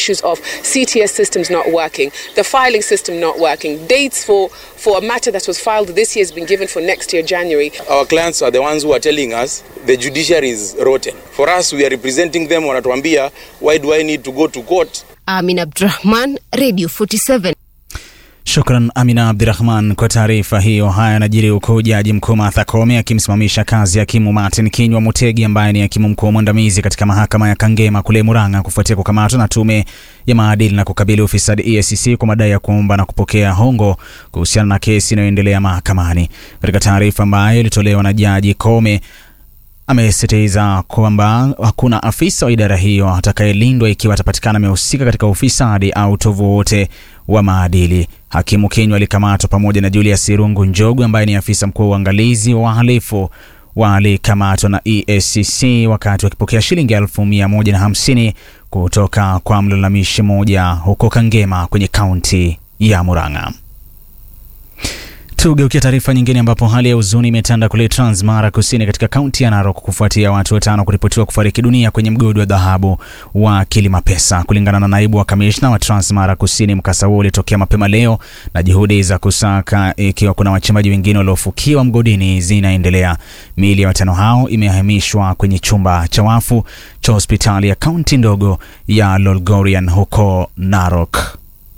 issues of CTS systems not working, the filing system not working, dates for, for a matter that was filed this year has been given for next year, January. Our clients are the ones who are telling us the judiciary is rotten. For us, we are representing them, wanatuambia, why do I need to go to court? Amin Abdurahman, Radio 47. Shukran Amina Abdirahman kwa taarifa hiyo. Haya yanajiri huku jaji mkuu Martha Koome akimsimamisha kazi hakimu Martin Kinywa Mutegi ambaye ni hakimu mkuu mwandamizi katika mahakama ya Kangema kule Murang'a kufuatia kukamatwa na tume ya maadili na kukabili ufisadi EACC kwa madai ya kuomba na kupokea hongo kuhusiana na kesi inayoendelea mahakamani. Katika taarifa ambayo ilitolewa na jaji Koome amesisitiza kwamba hakuna afisa wa idara hiyo atakayelindwa ikiwa atapatikana amehusika katika ufisadi au utovu wote wa maadili. Hakimu Kinywa alikamatwa pamoja na Julius Irungu Njogu ambaye ni afisa mkuu wa uangalizi wa wahalifu walikamatwa na EACC wakati wakipokea shilingi elfu mia moja na hamsini kutoka kwa mlalamishi mmoja huko Kangema kwenye kaunti ya Murang'a. Tugeukia taarifa nyingine ambapo hali ya huzuni imetanda kule Transmara Kusini katika kaunti ya Narok kufuatia watu watano kuripotiwa kufariki dunia kwenye mgodi wa dhahabu wa Kilima Pesa. Kulingana na naibu wa kamishna wa Transmara Kusini, mkasa huo ulitokea mapema leo na juhudi za kusaka ikiwa kuna wachimbaji wengine waliofukiwa mgodini zinaendelea. Miili ya watano hao imehamishwa kwenye chumba cha wafu cha hospitali ya kaunti ndogo ya Lolgorian huko Narok.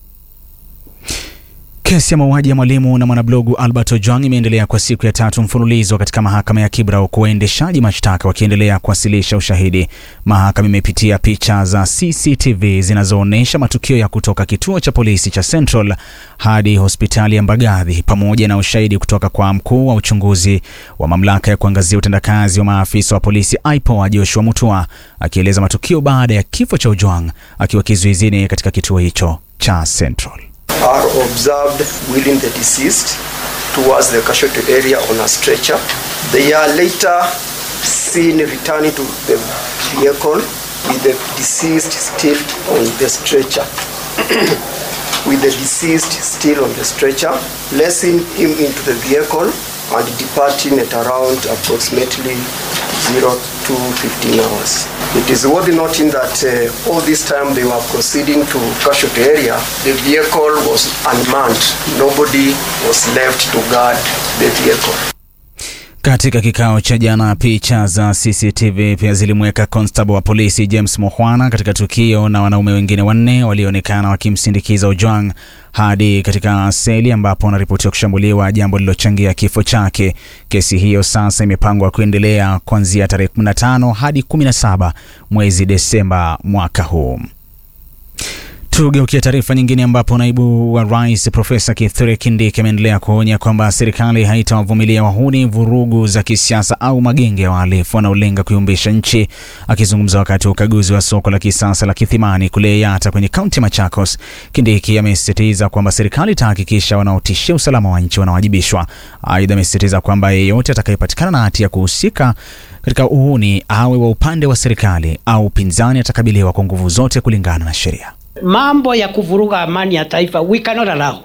Kesi ya mauaji ya mwalimu na mwanablogu Albert Ojwang imeendelea kwa siku ya tatu mfululizo katika mahakama ya Kibra, huku waendeshaji mashtaka wakiendelea kuwasilisha ushahidi. Mahakama imepitia picha za CCTV zinazoonyesha matukio ya kutoka kituo cha polisi cha Central hadi hospitali ya Mbagathi pamoja na ushahidi kutoka kwa mkuu wa uchunguzi wa mamlaka ya kuangazia utendakazi wa maafisa wa polisi IPOA Joshua Mutua akieleza matukio baada ya kifo cha Ojwang akiwa kizuizini katika kituo hicho cha Central. are observed wheeling the deceased towards the casualty area on a stretcher. They are later seen returning to the vehicle with the deceased still on the stretcher. with the deceased still on the stretcher, placing him into the vehicle and departing at around approximately 0215 hours. It is worth noting that uh, all this time they were proceeding to casualty area, the vehicle was unmanned. Nobody was left to guard the vehicle. Katika kikao cha jana, picha za CCTV pia zilimweka constable wa polisi James Mukhwana katika tukio na wanaume wengine wanne walioonekana wakimsindikiza Ojwang hadi katika seli ambapo wanaripotiwa kushambuliwa, jambo lililochangia kifo chake. Kesi hiyo sasa imepangwa kuendelea kuanzia tarehe 15 hadi 17 mwezi Desemba mwaka huu. Tugeukia taarifa nyingine ambapo naibu wa rais Profesa Kithure Kindiki ameendelea kuonya kwamba serikali haitawavumilia wahuni, vurugu za kisiasa au magenge ya wahalifu wanaolenga kuyumbisha nchi. Akizungumza wakati wa ukaguzi wa soko la kisasa la Kithimani kule Yatta kwenye kaunti ya Machakos, Kindiki amesisitiza kwamba serikali itahakikisha wanaotishia usalama wa nchi wanawajibishwa. Aidha, amesisitiza kwamba yeyote atakayepatikana na hatia ya kuhusika katika uhuni, awe wa upande wa serikali au upinzani, atakabiliwa kwa nguvu zote kulingana na sheria. Mambo ya kuvuruga amani ya taifa we cannot allow.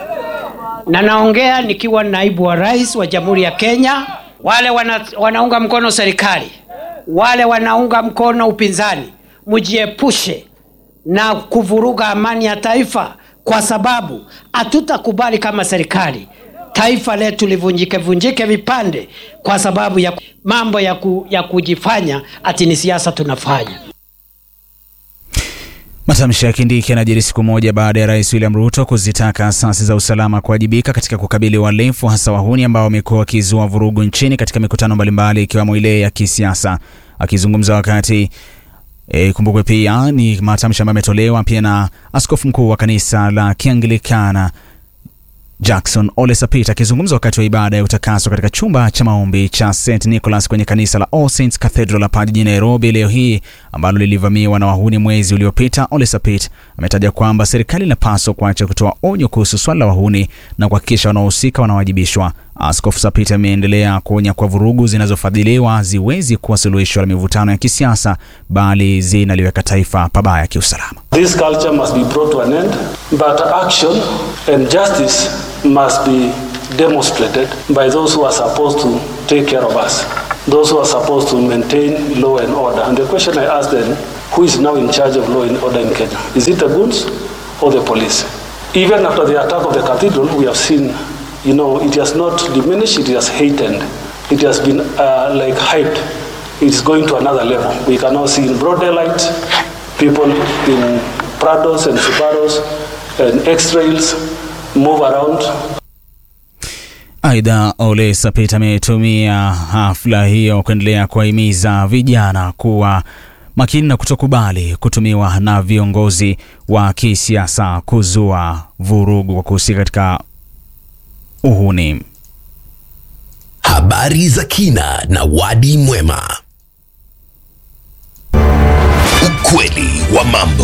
Na naongea nikiwa naibu wa rais wa Jamhuri ya Kenya. Wale wana, wanaunga mkono serikali, wale wanaunga mkono upinzani, mjiepushe na kuvuruga amani ya taifa, kwa sababu hatutakubali kama serikali taifa letu livunjike vunjike vipande kwa sababu ya mambo ya, ku, ya kujifanya ati ni siasa tunafanya. Matamshi ya Kindiki yanajiri siku moja baada ya rais William Ruto kuzitaka asasi za usalama kuwajibika katika kukabili uhalifu hasa wahuni ambao wamekuwa wakizua vurugu nchini katika mikutano mbalimbali ikiwemo ile ya kisiasa. Akizungumza wakati E, kumbukwe pia ni matamshi ambayo ametolewa pia na askofu mkuu wa kanisa la Kianglikana Jackson Ole Sapit akizungumza wakati wa ibada ya utakaso katika chumba cha maombi cha St Nicholas kwenye kanisa la All Saints Cathedral hapa jijini Nairobi leo hii ambalo lilivamiwa na wahuni mwezi uliopita. Ole Sapit ametaja kwamba serikali inapaswa kuacha kutoa onyo kuhusu swala la wahuni na kuhakikisha wanaohusika wanawajibishwa. Askofu Sapit ameendelea kuonya kwa vurugu zinazofadhiliwa ziwezi kuwa suluhisho la mivutano ya kisiasa bali zinaliweka taifa pabaya kiusalama. This culture must be brought to an end, but action and justice must be demonstrated by those who are supposed to take care of us, those who are supposed to maintain law and order. And the question I ask then, who is now in charge of law and order in Kenya? Is it the goons or the police? Even after the attack of the cathedral, we have seen, you know, it has not diminished, it has heightened. It has been uh, like hyped. It's going to another level. We can now see in broad daylight people in Prados and Subarus and X-Trails move around Aidha, Ole Sapit ametumia hafla hiyo kuendelea kuwahimiza vijana kuwa makini na kutokubali kutumiwa na viongozi wa kisiasa kuzua vurugu kwa kuhusika katika uhuni. Habari za kina na wadi mwema. Ukweli wa mambo.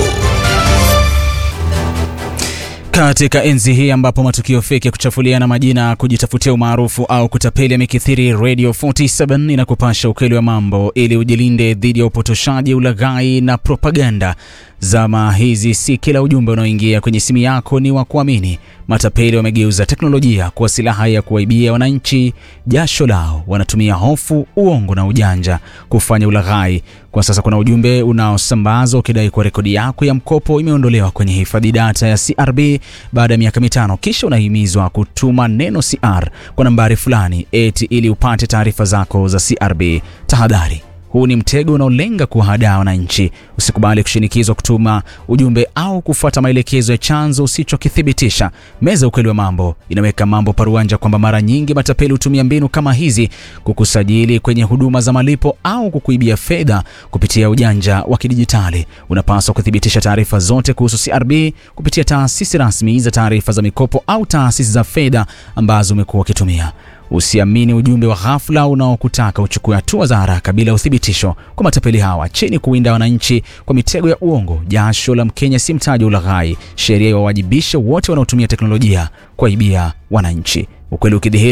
Katika enzi hii ambapo matukio feki ya kuchafuliana majina, kujitafutia umaarufu au kutapeli yamekithiri, Radio 47 inakupasha ukweli wa mambo ili ujilinde dhidi ya upotoshaji, ulaghai na propaganda. Zama hizi si kila ujumbe unaoingia kwenye simu yako ni wa kuamini. Matapeli wamegeuza teknolojia kuwa silaha ya kuwaibia wananchi jasho lao. Wanatumia hofu, uongo na ujanja kufanya ulaghai. Kwa sasa kuna ujumbe unaosambazwa ukidai kuwa rekodi yako ya mkopo imeondolewa kwenye hifadhi data ya CRB baada ya miaka mitano, kisha unahimizwa kutuma neno CR kwa nambari fulani eti ili upate taarifa zako za CRB. Tahadhari. Huu ni mtego unaolenga kuwahadaa wananchi. Usikubali kushinikizwa kutuma ujumbe au kufuata maelekezo ya chanzo usichokithibitisha. Meza Ukweli wa Mambo inaweka mambo paruanja kwamba mara nyingi matapeli hutumia mbinu kama hizi kukusajili kwenye huduma za malipo au kukuibia fedha kupitia ujanja wa kidijitali. Unapaswa kuthibitisha taarifa zote kuhusu CRB kupitia taasisi rasmi za taarifa za mikopo au taasisi za fedha ambazo umekuwa ukitumia. Usiamini ujumbe wa ghafla unaokutaka uchukue hatua za haraka bila uthibitisho. Kwa matapeli hawa chini kuwinda wananchi kwa mitego ya uongo, jasho la Mkenya si mtaji wa ulaghai. Sheria iwawajibishe wote wanaotumia teknolojia kuwaibia wananchi. Ukweli ukidhihiri